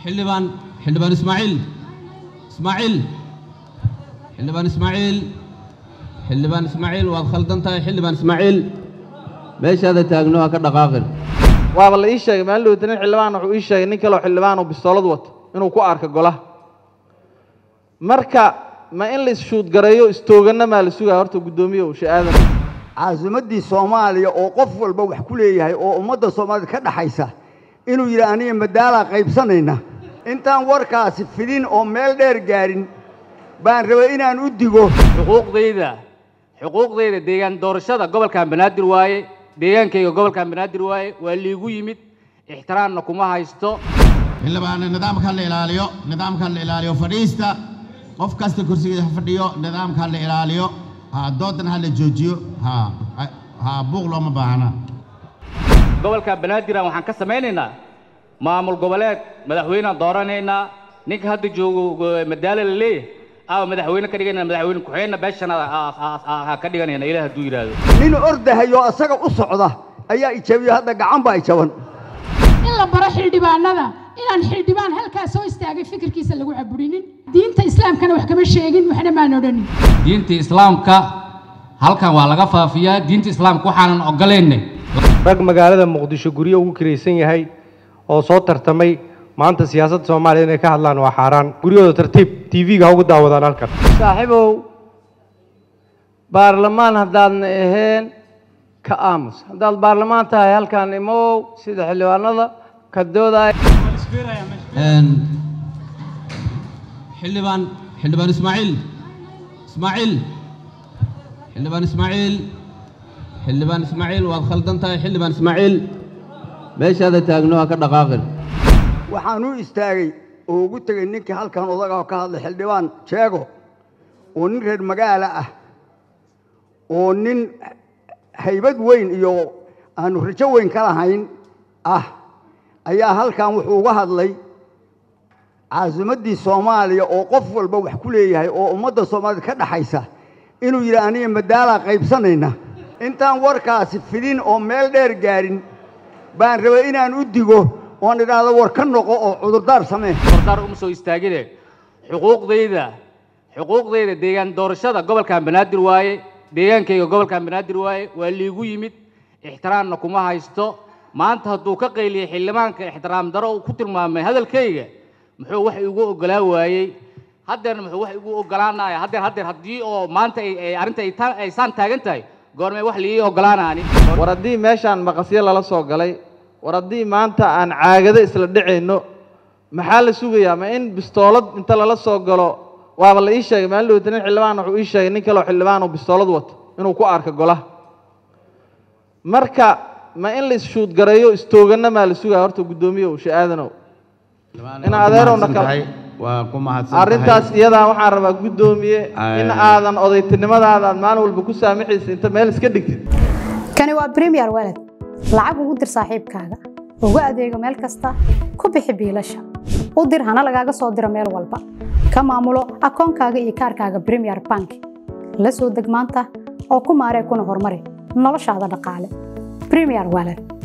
xildhibaan xildhibaan ismaaciil ismaaciil xildhibaan ismaaciil xildhibaan ismaaciil waad khaldan tahay xildhibaan ismaaciil meeshaada taagno ha ka dhaqaaqin waaba la ii sheegay maalin dhowta nin xildhibaan wuxuu ii sheegay nin kaleo xildhibaan oo bistoolad wato inuu ku arka golaha marka ma in la isshuudgareeyo istooganna maa la sugaya horta guddoomiye uu sha'aadan caasimaddii soomaaliya oo qof walba wax ku leeyahay oo ummadda soomaalida ka dhaxaysa inuu yidhi aniga madaalaa qaybsanayna intaan warkaasi fidin oo meel dheer gaadhin baan rabay inaan u digo xuquuqdayda xuquuqdayda deegaan doorashada gobolkan banaadir waaye deegaankayga gobolkan banaadir waaye waa liigu yimid ixtiraamna kuma haysto xildhibaan nidaamka la ilaaliyo nidaamka la ilaaliyo fadhiista qof kasta kursigiisa ha fadhiyo nidaamka la ilaaliyo ha doodan ha la joojiyo ha ha buuq looma baahna gobolka banaadiraan waxaan ka samaynaynaa maamul goboleed madaxweyneaan dooranaynaa ninka hadda joogo madaalo la leeyahay aa madaxweyne ka dhiganayna madaxweyne ku-xigeenna beeshana ha ka dhiganayna ilaah hadduu yidhaahdo nin ordahayo asaga u socda ayaa ijabiyo hadda gacan baa ijaban in la baro xildhibaanada inaan xildhibaan halkaas soo istaagay fikirkiisa lagu caburinin diinta islaamkana wax kama sheegin waxna maan odhanin diinta islaamka halkan waa laga faafiyaa diinta islaamka waxaanan ogolaynay rag magaalada muqdisho guryo ugu kiraysan yahay oo soo tartamay maanta siyaasadda soomaaliya inay ka hadlaan waa xaaraan guryahooda tartiib t v-ga ha ugu daawadaan halkan saaxiibow baarlamaan haddaadna aheen ka aamus haddaad baarlamaan tahay halkan imow sida xildhibaanada ka doodaya xildhibaan xildhibaan ismaaciil ismaaciil xildhibaan ismaaciil xildhibaan ismaaciil waad khaldan tahay xildhibaan ismaaciil meeshaada taagno ha ka dhaqaaqin waxaan u istaagay oo ugu tegay ninkii halkan odaga ka hadlay xildhibaan jeego oo nin reer magaala ah oo nin haybad weyn iyo aanu rajo weyn ka lahayn ah ayaa halkan wuxuu uga hadlay caasimaddii soomaaliya oo qof walba wax ku leeyahay oo ummadda soomaalida ka dhaxaysa inuu yidhi aniga madaalaa qaybsanayna intaan warkaasi fidin oo meel dheer gaadhin baan rabay inaan u digo oon idhaahdo war ka noqo oo cudurdaar samee hordaar uma soo istaagine xuquuqdayda xuquuqdayda deegaan doorashada gobolkan banaadir waaye deegaankayga gobolkan banaadir waaye waa liigu yimid ixtiraamna kuma haysto maanta hadduu ka qayliyey xildhibaanka ixtiraam daro uu ku tilmaamay hadalkayga muxuu wax igu oggolaa waayey haddeerna muxuu wax igu oggolaanaya haddeer haddeer haddii oo maanta ay arrinta ay saan taagan tahay goormee wax liii oggolaanaani war haddii meeshaan maqasyo lala soo galay war haddii maanta aan caagado isla dhicayno maxaa la sugayaa ma in bistoolad inta lala soo galo waaba la ii sheegay maalin dhowta nin xildhibaan wuxuu ii sheegay nin kaleo xildhibaan oo bistoolad wato inuu ku arka golaha marka ma in la isshuudgareeyo istooganna maa la sugaya horta guddoomiye uu sha'aadanow in adeerowna kale waa ku mahadsan arrintaas iyadaa waxaan rabaa guddoomiye in aadan odaytinimadaada aad maalin walba ku saamaxaysa inta meel iska dhigtid kani waa premier walad lacag ugu dir saaxiibkaaga ugu adeego meel kasta ku bixi biilasha u dir hana lagaaga soo diro meel walba ka maamulo akoonkaaga iyo kaarkaaga premier bank la soo deg maanta oo ku maaree kuna horumari noloshaada dhaqaale premier walad